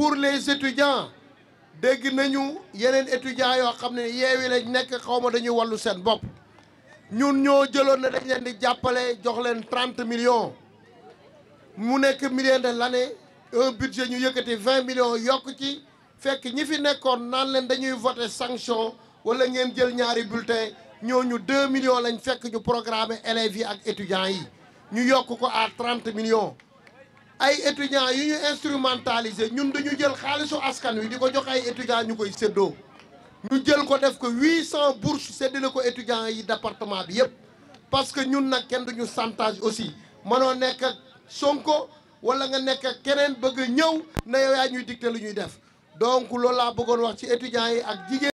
pour les étudiants dégg nañu yeneen étudiants yoo xam ne yeewi lañ nekk xaw ma dañuy wàllu seen bopp ñun ñoo jëloon ne dañ leen di jàppale jox leen trente millions mu nekk million de l'année un budget ñu yëkkati vingt millions yokk ci fekk ñi fi nekkoon naan leen dañuy voter sanction wala ngeen jël ñaari bulletin ñooñu deux millions lañ fekk ñu programmer élèves yi ak étudiants yi ñu yokk ko à trente millions ay étudiants yu ñu instrumentaliser ñun dañu jël xaalisu askan wi di ko jox ay étudiants ñu koy séddoo ñu jël ko def ko huit cent bourses séddale ko étudiants yi département bi yëpp parce que ñun nag kenn duñu chantage aussi mënoo nekk ak Sonko wala nga nekk ak keneen bëgg a ñëw na yow yaa ñuy dicter lu ñuy def donc loolu laa bëggoon wax ci étudiants yi ak jigéen